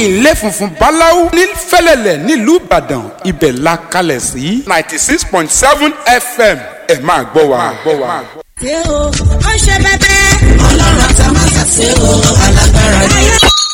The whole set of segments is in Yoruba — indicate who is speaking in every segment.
Speaker 1: ilé funfun báláú ní fẹ́lẹ́lẹ̀ nílùú ìbàdàn ibẹ̀ la kalẹ̀ sí ninety six point seven fm ẹ máa gbọ́ wa.
Speaker 2: ṣé o ó ṣe bẹ́bẹ́.
Speaker 3: ọlọ́run àtàmásà ṣe o alágbára ni.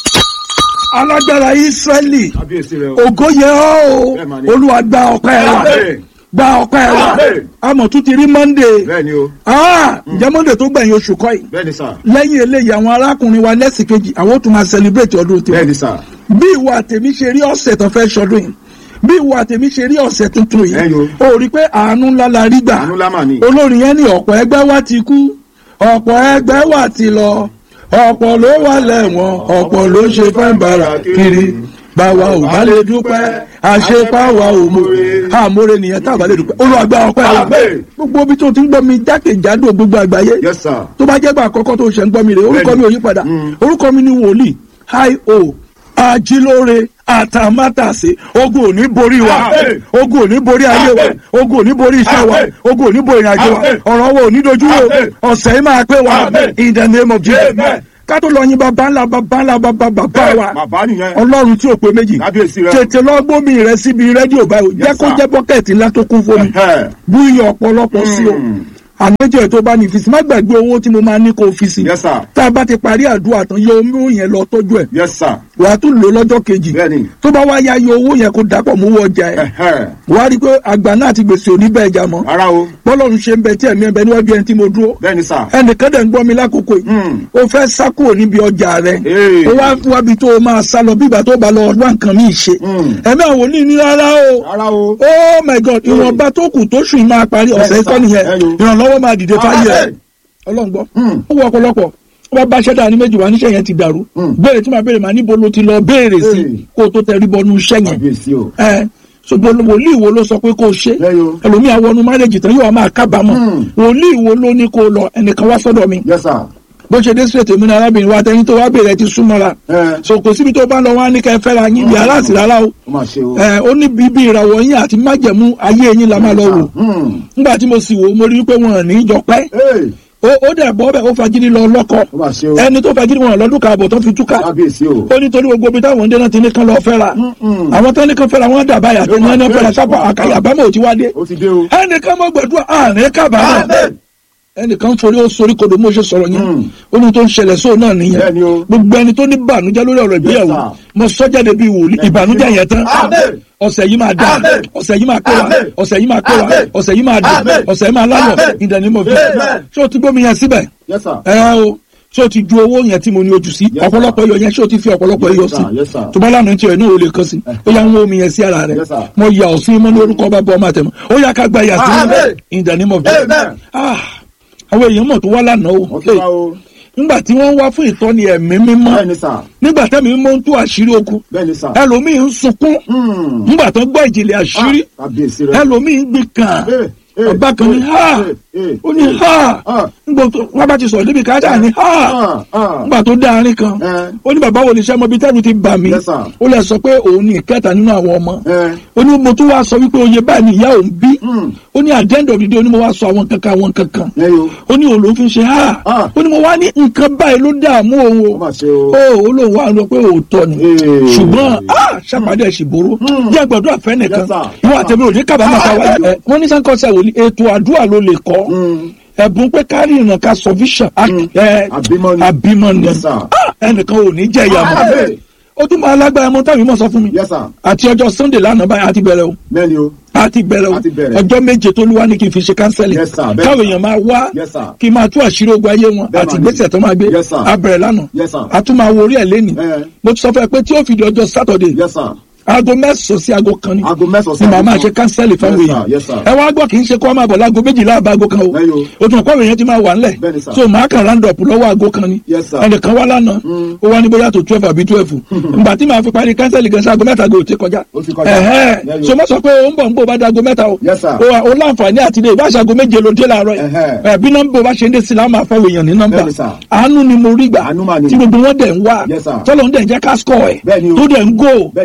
Speaker 4: alágbára israẹli
Speaker 5: kábíyèsí rẹ o.
Speaker 4: ògo yẹ ọ́ o
Speaker 5: Bẹ́ẹ̀ mà ni.
Speaker 4: olúwa gba ọpẹ́ wa
Speaker 5: Àmín.
Speaker 4: gba ọpẹ́ wa
Speaker 5: Àmín.
Speaker 4: àmọ́ tún ti rí monday
Speaker 5: bẹ́ẹ̀ni o
Speaker 4: ah ǹjẹ́ monday tó gbẹ̀yìn oṣù kọ́ yìí
Speaker 5: bẹ́ẹ̀ni sà
Speaker 4: lẹ́yìn eléyìí àwọn arákùnrin wa lẹ́sìn kejì àwọn ó tún máa celebrate ọdún tiwọn
Speaker 5: bẹ́ẹ̀ni sà
Speaker 4: bí ìwà àtẹ̀mí ṣe rí ọ̀sẹ̀ tó fẹ́ ṣọdún yìí bí ìwà àtẹ̀mí ṣe rí ọ̀sẹ̀ tuntun yìí
Speaker 5: Ẹ̀yin
Speaker 4: o rí i pé àánú ńlá la rí gbà
Speaker 5: àánú lámà ni.
Speaker 4: olórin yẹn ní ọ̀pọ̀ ẹgbẹ́ wa ti kú ọ̀pọ̀ ẹgbẹ́ wa ti lọ ọ̀pọ̀ ló wà lẹ́wọ̀n ọ̀pọ̀ ló ṣe fẹ́ bàrà kiri báwa ò bá lè dúpẹ́ àṣepáwa ò mọ̀re àmọ́re nìyẹn tá a bá lè dúpẹ́ olùwàgbà ọpẹ́ wa
Speaker 5: Àmín.
Speaker 4: gbogbo ibi tó ti ń gbọ́ mi jákèjádò gbogbo àgbáyé
Speaker 5: yes sir
Speaker 4: tó bá jẹ́ gbà àkọ́kọ́ tó ṣẹ̀ ń gbọ́ mi rè orúkọ mi ò yí padà orúkọ mi ni wòlíì hi o ajílóore àtàmátàsé ogun ò ní borí wa
Speaker 5: Àmín.
Speaker 4: ogun ò ní borí ayé wa
Speaker 5: Àmín.
Speaker 4: ogun ò ní borí iṣẹ́ wa
Speaker 5: Àmín.
Speaker 4: ogun ò ní borí ìrìnàjò wa
Speaker 5: Àmín.
Speaker 4: ọ̀rọ̀ wa ò ní dojú wo
Speaker 5: Àmín.
Speaker 4: ọ̀sẹ̀ yìí máa pé wa
Speaker 5: Àmín.
Speaker 4: in the name of Jesus
Speaker 5: Amen.
Speaker 4: ká tó lọ yin bàbá ńlá bàbá ńlá bàbá bàbá wa
Speaker 5: bàbá nìyẹn
Speaker 4: ọlọ́run tí ò pé méjì
Speaker 5: kábíyèsí rẹ.
Speaker 4: tètè lọ gbómi rẹ síbi rédíò báyìí o. jẹ́
Speaker 5: Yes,
Speaker 4: kó
Speaker 5: sir.
Speaker 4: jẹ́ bọ́kẹ́ẹ̀tì ńlá tó kún fómi
Speaker 5: Ẹ̀hẹ́.
Speaker 4: bú iyọ̀ ọ̀pọ̀lọpọ̀ sí o àmẹ́jọ ẹ̀ tó bá ní ìfisí má gbàgbé owó tí mo máa ní kó o fi sí
Speaker 5: yes sir
Speaker 4: tá a bá ti parí àdúrà tán yọ omi yẹn lọ tọ́jú ẹ̀
Speaker 5: yes sir
Speaker 4: wàá tún lò lọ́jọ́ kejì
Speaker 5: bẹ́ẹ̀ni
Speaker 4: tó bá wá ya yọ owó yẹn kó dàpọ̀ mú owó ọjà ẹ̀
Speaker 5: ẹ̀hẹ́.
Speaker 4: wàá rí i pé àgbà náà ti gbèsè òní bẹ́ẹ̀ jà mọ́
Speaker 5: ara o
Speaker 4: bọ́lọ́run ṣe ń bẹ tí ẹ̀mí ẹ̀ bẹ níwájú ẹni tí mo dúró
Speaker 5: bẹ́ẹ̀ni sà
Speaker 4: ẹnìkan dẹ̀ ń gbọ́ mi lákòókò yìí
Speaker 5: Hmm.
Speaker 4: ó fẹ́ sá kúrò níbi ọjà rẹ̀
Speaker 5: Ee.
Speaker 4: ó wá wábi tó o máa sá lọ bí ìgbà tó bá lọ wá nǹkan míì ṣe
Speaker 5: Hmm.
Speaker 4: ẹ̀mí àwọn oní ní rárá o
Speaker 5: ara o
Speaker 4: oh my god ìwọ̀nba tó kù tó sùn yìí máa parí ọ̀sẹ̀
Speaker 5: Yes,
Speaker 4: ikọ́
Speaker 5: sir.
Speaker 4: nìyẹn
Speaker 5: Ẹyọ.
Speaker 4: ìrànlọ́wọ́ máa dìde fáyé ẹ̀
Speaker 5: Amen.
Speaker 4: ọlọ́ngbọ́
Speaker 5: Hmm.
Speaker 4: ó wọ ọ̀pọ̀lọpọ̀ ó bá bá ṣẹ́dá ní méjì wá níṣẹ́ yẹn ti dàrú
Speaker 5: Hmm.
Speaker 4: béèrè tí màá béèrè màá níbo ló ti lọ béèrè sí
Speaker 5: Hey.
Speaker 4: kó o tó tẹrí bọnú iṣẹ́ yẹn
Speaker 5: kábíyèsí o
Speaker 4: ẹ ṣùgbọ́n wòlíì wo ló sọ pé kó o ṣe
Speaker 5: Ẹyọ.
Speaker 4: ẹlòmíà wọnú márẹ́jì tán yóò máa kábàámọ̀
Speaker 5: Hmm.
Speaker 4: wòlíì wo ló ní kó o lọ ẹnìkan wá sọ́dọ̀ mi
Speaker 5: yes sir
Speaker 4: bó ṣe dé sílẹ̀ tèmi ní arábìnrin wa tẹni tó wá béèrè ti súnmọ́ra
Speaker 5: ẹ
Speaker 4: so kò síbi tó bá lọ wá ní kẹ́ fẹ́ra yín bí aláàsì rárá o
Speaker 5: ó mà ṣe o
Speaker 4: ẹ ó ní bíbí ìràwọ̀ yín àti májẹ̀mú ayé yín la máa lọ wò
Speaker 5: Hmm.
Speaker 4: nígbà tí mo sì wò ó mo rí i pé wọn ò ní í jọ pẹ́
Speaker 5: Ee.
Speaker 4: ó ó dẹ̀ bọ́ bẹ́ẹ̀ ó fagídí lọ lọ́kọ
Speaker 5: ó mà ṣe o
Speaker 4: ẹni tó fagídí wọn lọ́dún kààbọ̀ tó fi túká
Speaker 5: kábíyèsí o
Speaker 4: ó nítorí gbogbo ibi táwọn ndé náà ti ní kán lọ fẹ́ra àwọn tó ní kán fẹ́ra wọn dàbá yàtọ̀ ní ẹni fẹ́ra sábà àkàyà àbámọ̀ ò ti wá dé
Speaker 5: ó ti dé o
Speaker 4: ẹnìkan mọ́ gbẹ̀dúrà àárín kábàámọ̀
Speaker 5: Amen.
Speaker 4: ẹnìkan forí ó sorí kodò mo ṣe sọ̀rọ̀ yẹn
Speaker 5: Mm.
Speaker 4: ó ní tó ń ṣẹlẹ̀ sóò náà nìyẹn
Speaker 5: Bẹ́ẹ̀ni o.
Speaker 4: gbogbo ẹni tó ní bànújẹ́ lórí ọ̀rọ̀ ìgbéyàwó
Speaker 5: sir.
Speaker 4: mo sọ jáde bíi wòlíì ìbànújẹ́ yẹn tán
Speaker 5: Amen.
Speaker 4: ọ̀sẹ̀ yìí máa dá
Speaker 5: Amen.
Speaker 4: ọ̀sẹ̀ yìí máa pé wa
Speaker 5: Amen.
Speaker 4: ọ̀sẹ̀ yìí máa pé wa
Speaker 5: Amen.
Speaker 4: ọ̀sẹ̀ yìí máa dùn
Speaker 5: Amen.
Speaker 4: ọ̀sẹ̀ yìí máa láyọ̀
Speaker 5: Amen.
Speaker 4: in the name of Jesus
Speaker 5: Amen.
Speaker 4: ṣé o ti gbómi yẹn síbẹ̀
Speaker 5: yes sir
Speaker 4: ẹ o ṣé o ti ju owó yẹn tí mo ní ojú sí
Speaker 5: Yes,
Speaker 4: ọ̀pọ̀lọpọ̀ iyọ̀ yẹn ṣé o ti fi ọ̀pọ̀lọpọ̀
Speaker 5: Yes,
Speaker 4: iyọ̀
Speaker 5: sir.
Speaker 4: sí
Speaker 5: Yes, sir.
Speaker 4: tó bá lánàá tiẹ̀ náà o lè kàn sí ó yà ń wọ omi yẹn sí ara rẹ̀
Speaker 5: Yes, sir.
Speaker 4: mo yà ọ́ sí mọ́ ní orúkọ ọba bọ́ ọmọ àtẹ̀mọ́ ó yà ká gba yàtí
Speaker 5: Amen.
Speaker 4: in the name of Jesus
Speaker 5: Amen.
Speaker 4: Ah, àwọn èèyàn mọ̀ tó wá lánàá o
Speaker 5: wọ́n ti wá o
Speaker 4: nígbà tí wọ́n wá fún ìtọ́ni ẹ̀mí mímọ́
Speaker 5: bẹ́ẹ̀ni sà
Speaker 4: nígbà tẹ́mi mímọ́ ń tú àṣírí ogun
Speaker 5: bẹ́ẹ̀ni sà
Speaker 4: ẹlòmíì ń sunkún
Speaker 5: Hmm.
Speaker 4: nígbà tó gbọ́ ìjìnlẹ̀ àṣírí
Speaker 5: Ah, kábíyèsí rẹ
Speaker 4: ẹlòmíì ń gbé kàn
Speaker 5: Eh, eh,
Speaker 4: ọba kan ní
Speaker 5: eh,
Speaker 4: ha
Speaker 5: eh, eh,
Speaker 4: ó ní ha
Speaker 5: Ah.
Speaker 4: nígbà tó wọ́n bá ti sọ̀rọ̀ débi kájà ní ha
Speaker 5: Ah, ah.
Speaker 4: nígbà tó dá àárín kan
Speaker 5: Eh.
Speaker 4: ó ní bàbá wo lè ṣe ọmọ bíi tẹ́lu ti bà mí
Speaker 5: Yes, sir.
Speaker 4: ó lè sọ pé òun ní ìkẹta nínú àwọn ọmọ
Speaker 5: Eh.
Speaker 4: ó ní mo tún wá sọ wípé oyè báyìí ni ìyá òun bí
Speaker 5: Hmm.
Speaker 4: ó ní àdéhùn òdìdí ó ní mo wá sọ àwọn kankan àwọn kankan
Speaker 5: Ẹyọ.
Speaker 4: ó ní òun ló fi ṣe ha
Speaker 5: Ah.
Speaker 4: ó ní mo wá ní nǹkan báyìí ló dààmú òun
Speaker 5: ó
Speaker 4: o
Speaker 5: mà ṣe o
Speaker 4: ó ó lóun wá lọ pé òótọ́ ni
Speaker 5: Ee.
Speaker 4: ṣùgbọ́n ah, ṣàpàdé ẹ̀ṣìbòrò jẹ́ gbọ́dọ̀ àfẹ́ nìkan
Speaker 5: Yes, sir.
Speaker 4: ìwọ àtẹ̀mí òní kábàámọ̀ ká wáyé ẹ̀ wọ́n ní sáńkọ́sẹ̀ wòlíì ètò àdúrà ló lè kọ́ ẹ̀bùn pé kárí ìrìnà ká sọ vision ẹ̀
Speaker 5: Àbímọ ni.
Speaker 4: àbímọ ni
Speaker 5: Yes, sir.
Speaker 4: Ah, ẹnìkan ò ní jẹ́ ìyá mọ́
Speaker 5: Amen.
Speaker 4: ó tún máa lágbára mọ́ táwọn ìmọ̀ sọ fún mi
Speaker 5: yes sir
Speaker 4: àti ọjọ́ sunday lánàá báyìí àti bẹ̀rẹ̀ o
Speaker 5: bẹ́ẹ̀ni o
Speaker 4: àti bẹ̀rẹ̀ o
Speaker 5: A ti bẹ̀rẹ̀.
Speaker 4: ọjọ́ méje tó lúwa ní kí n fi ṣe kánsẹ́lì
Speaker 5: Yes, sir. Bẹ́ẹ̀.
Speaker 4: káwọn èèyàn máa wá
Speaker 5: Yes, sir.
Speaker 4: kí n máa tú àṣírí ogun ayé wọn
Speaker 5: Bẹ́ẹ̀
Speaker 4: àti
Speaker 5: mà ni.
Speaker 4: ìgbésẹ̀ tó máa gbé
Speaker 5: Yes, sir.
Speaker 4: a bẹ̀rẹ̀ lánàá
Speaker 5: Yes, sir.
Speaker 4: a tún máa wo orí ẹ̀ lẹ́nìí
Speaker 5: Eh.
Speaker 4: mo ti sọ fún ẹ pé tí ó fi di ọjọ́ sátọ̀dẹ̀
Speaker 5: yes sir
Speaker 4: aago mẹ́sàn-án sí aago kan ni
Speaker 5: aago mẹ́sàn-án sí
Speaker 4: ni màá máa
Speaker 5: aago
Speaker 4: ṣe
Speaker 5: kan.
Speaker 4: kánsẹ́lì fáwọn
Speaker 5: Yes, sir.
Speaker 4: èèyàn
Speaker 5: Yes, sir.
Speaker 4: ẹ wá gbọ́ kì í ṣe kó máa bọ̀ láago méjìlá àbá aago kan o
Speaker 5: Bẹ́ẹ̀ yo.
Speaker 4: o tún kọ́ èèyàn ti máa wà ńlẹ̀
Speaker 5: Bẹ́ẹ̀ ni, sir.
Speaker 4: so màá kàn round up lọ́wọ́ aago kan ni
Speaker 5: Yes, sir.
Speaker 4: ẹnìkan wá lánàá ó wá ní bóyá tó twelve àbí twelve ìgbà tí màá fi parí kánsẹ́lì gan sí aago mẹ́ta gò ti kọjá
Speaker 5: Ó ti kọjá.
Speaker 4: ẹ̀hẹ́
Speaker 5: Bẹ́ẹ̀ yo.
Speaker 4: so mo sọ pé ó ń bọ̀ ń bò bá dago mẹ́ta o
Speaker 5: Yes, sir.
Speaker 4: o wa- o láǹfààní àti ilé ìbáṣe aago méje ló dé láàárọ̀ yìí
Speaker 5: Ẹ̀hẹ́.
Speaker 4: ẹ̀ bí nọ́mbà bá ṣe ń dé sí láwọn máa fọwọ́ èèyàn ní nọ́mbà
Speaker 5: Bẹ́ẹ̀ ni, sir.
Speaker 4: àánú ni mo rí gbà
Speaker 5: Àánú mà ni.
Speaker 4: tí gbogbo wọn dẹ̀ ń wá
Speaker 5: Yes, sir.
Speaker 4: tọ́lọ́ ń dẹ̀ ń jẹ́ ká score ẹ̀
Speaker 5: Bẹ́ẹ̀ ni o.
Speaker 4: tó dẹ̀ ń go
Speaker 5: Bẹ́ẹ̀ ni, sir.
Speaker 4: tó dẹ̀ ń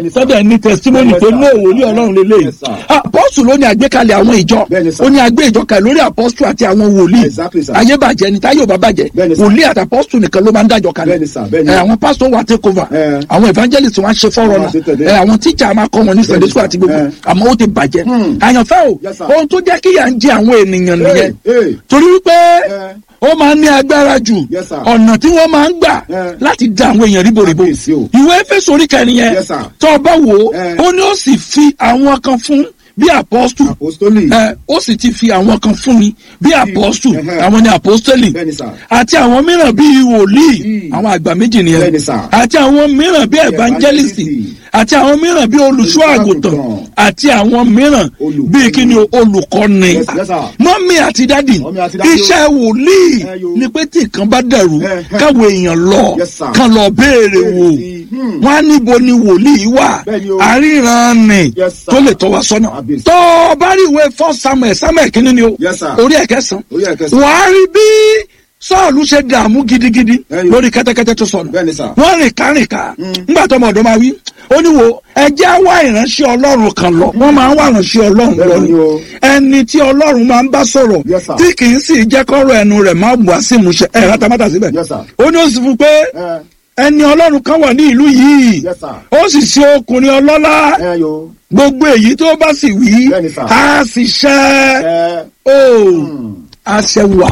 Speaker 4: ní testimony
Speaker 5: Yes,
Speaker 4: pé
Speaker 5: sir.
Speaker 4: ní òwòlí ọlọ́run lélẹ́yìí
Speaker 5: Yes, sir.
Speaker 4: apọ́sù ló ní àgbékalẹ̀ àwọn ìjọ
Speaker 5: Bẹ́ẹ̀ni, sir.
Speaker 4: ó ní àgbé ìjọ kalẹ̀ lórí apọ́sù àti àwọn wòlíì
Speaker 5: Exactly, sir.
Speaker 4: ayé bàjẹ́ ni táyé ò bá bàjẹ́
Speaker 5: Bẹ́ẹ̀ni, sir.
Speaker 4: wòlíì àti apọ́sù nìkan ló máa ń dájọ́ kalẹ̀
Speaker 5: Bẹ́ẹ̀ni, sir. Bẹ́ẹ̀ni.
Speaker 4: Ẹ, àwọn pásítọ̀ wà take over
Speaker 5: Ẹ.
Speaker 4: àwọn evangelist wọn á ṣe fọ́rọ̀
Speaker 5: Wọ́n á ṣe tẹ̀lé.
Speaker 4: náà àwọn tíjà máa kọ́ wọn ní sunday school àti gbogbo
Speaker 5: Ẹ.
Speaker 4: àmọ́ ó ti bàjẹ́
Speaker 5: Hmm.
Speaker 4: àyànfẹ́ o
Speaker 5: Yes, sir.
Speaker 4: ohun tó jẹ́ kíyà ń jẹ àwọn ènìyàn nìyẹn
Speaker 5: Hey,
Speaker 4: torí wípé
Speaker 5: Ẹ.
Speaker 4: ó máa ń ní agbára jù
Speaker 5: Yes, sir.
Speaker 4: ọ̀nà tí wọ́n máa ń gbà
Speaker 5: Ẹ.
Speaker 4: láti dá àwọn èèyàn ríboríbo
Speaker 5: Kábíyèsí o.
Speaker 4: ìwé Éfésù orí kẹrin yẹn
Speaker 5: Yes, sir.
Speaker 4: tó o bá wò ó
Speaker 5: Ẹ.
Speaker 4: ó ní ó sì fi àwọn kan fún bí apọ́stù
Speaker 5: apostoli.
Speaker 4: ẹ ó sì ti fi àwọn kan fún mi bí apọ́stù
Speaker 5: Ẹhẹ́.
Speaker 4: àwọn ni apọ́stẹ́lì
Speaker 5: Bẹ́ẹ̀ni, sir.
Speaker 4: àti àwọn mìíràn bíi wòlíì
Speaker 5: Mm.
Speaker 4: àwọn àgbà méjì nìyẹn
Speaker 5: Bẹ́ẹ̀ni, sir.
Speaker 4: àti àwọn mìíràn bíi evangelist
Speaker 5: Evangelist.
Speaker 4: àti àwọn mìíràn bíi olùṣọ́ àgùntàn
Speaker 5: Olùṣọ́-àgùntàn.
Speaker 4: àti àwọn mìíràn
Speaker 5: Olùkọ́ni.
Speaker 4: bíi kíni o, olùkọ́ni
Speaker 5: Yes, yes, sir.
Speaker 4: mọ́mí àti dádì
Speaker 5: Mọ́mì àti dádì o.
Speaker 4: iṣẹ́ wòlíì
Speaker 5: Ẹ yo.
Speaker 4: ni pé tí nǹkan bá dẹ̀rù
Speaker 5: Ẹhẹ́.
Speaker 4: káwọn èèyàn lọ
Speaker 5: Yes, sir.
Speaker 4: kán lọ béèrè
Speaker 5: Béèrè
Speaker 4: wò
Speaker 5: sí. Hmm.
Speaker 4: wọn á níbo ni wòlíì wà
Speaker 5: Bẹ́ẹ̀ni o.
Speaker 4: àríran ni
Speaker 5: Yes, sir.
Speaker 4: tó lè tọ́ wa sọ́nà
Speaker 5: Kábíyèsí.
Speaker 4: tó o bá rí ìwé fọ́ samuel samuel kínní ni o
Speaker 5: Yes, sir.
Speaker 4: orí ẹ̀kẹsàn
Speaker 5: Orí ẹ̀kẹsàn.
Speaker 4: wàá rí bí sọ́ọ̀lù ṣe dààmú gidigidi
Speaker 5: Ẹyọ.
Speaker 4: lórí kẹ́tẹ́kẹ́tẹ́ tó sọnù
Speaker 5: Bẹ́ẹ̀ni, sir.
Speaker 4: wọ́n rìn kárìnká ńgbà tó ọmọ ọ̀dọ́ máa wí ó ní wo ẹjẹ́ wá ìránṣẹ́ ọlọ́run kan lọ wọ́n máa ń wá ìránṣẹ́ ọlọ́run lọ
Speaker 5: Bẹ́ẹ̀ni
Speaker 4: ni
Speaker 5: o.
Speaker 4: ẹni tí ọlọ́run máa ń bá sọ̀rọ̀
Speaker 5: Yes, sir.
Speaker 4: tí kì í sì jẹ́ kọ́rọ̀ ẹnu rẹ̀ máa wá sí ìmúṣẹ ẹ̀ rátamátà síbẹ̀
Speaker 5: Yes, sir.
Speaker 4: ó ní ó sì fún pé
Speaker 5: Ẹ,
Speaker 4: ẹni ọlọ́run kan wà ní ìlú yìí
Speaker 5: Yes, sir.
Speaker 4: ó sì ṣe ọkùnrin ọlọ́lá
Speaker 5: ẹ yo.
Speaker 4: gbogbo èyí tó bá sì wí
Speaker 5: Bẹ́ẹ̀ni, sir.
Speaker 4: á sì ṣẹ
Speaker 5: Ẹ,
Speaker 4: ó àṣẹ wà